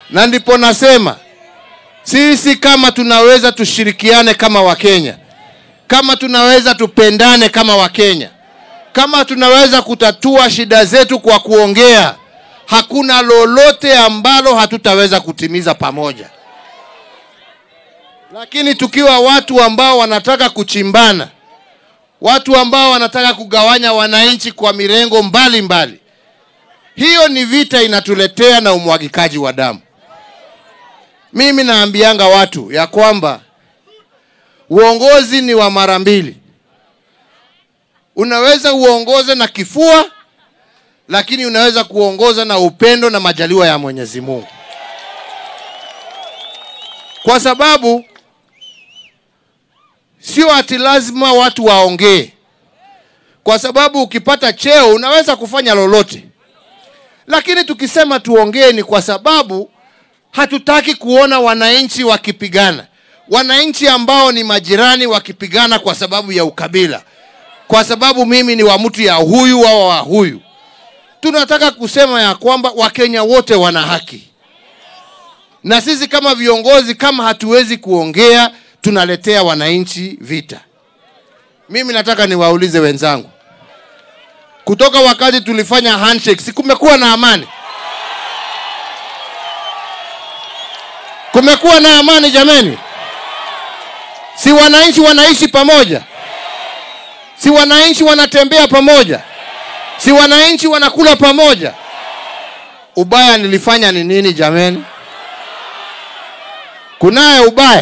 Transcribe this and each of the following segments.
na ndipo nasema sisi kama tunaweza tushirikiane kama Wakenya, kama tunaweza tupendane kama Wakenya, kama tunaweza kutatua shida zetu kwa kuongea, hakuna lolote ambalo hatutaweza kutimiza pamoja. Lakini tukiwa watu ambao wanataka kuchimbana, watu ambao wanataka kugawanya wananchi kwa mirengo mbalimbali mbali, hiyo ni vita inatuletea na umwagikaji wa damu. Mimi naambianga watu ya kwamba uongozi ni wa mara mbili. Unaweza uongoze na kifua, lakini unaweza kuongoza na upendo na majaliwa ya Mwenyezi Mungu, kwa sababu sio ati lazima watu waongee, kwa sababu ukipata cheo unaweza kufanya lolote, lakini tukisema tuongee ni kwa sababu hatutaki kuona wananchi wakipigana, wananchi ambao ni majirani wakipigana kwa sababu ya ukabila, kwa sababu mimi ni wa mtu ya huyu wao wa huyu. Tunataka kusema ya kwamba Wakenya wote wana haki, na sisi kama viongozi, kama hatuwezi kuongea, tunaletea wananchi vita. Mimi nataka niwaulize wenzangu, kutoka wakati tulifanya handshake, si kumekuwa na amani? Kumekuwa na amani jameni? Si wananchi wanaishi pamoja? Si wananchi wanatembea pamoja? Si wananchi wanakula pamoja? Ubaya nilifanya ni nini jameni? Kunaye ubaya?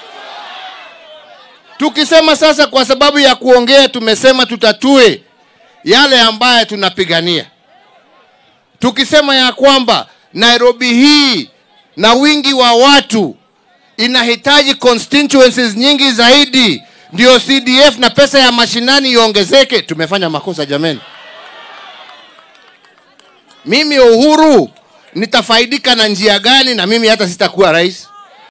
Tukisema sasa, kwa sababu ya kuongea, tumesema tutatue yale ambaye tunapigania, tukisema ya kwamba Nairobi hii na wingi wa watu inahitaji constituencies nyingi zaidi ndio CDF na pesa ya mashinani iongezeke. Tumefanya makosa jameni. Mimi Uhuru nitafaidika na njia gani? Na mimi hata sitakuwa rais.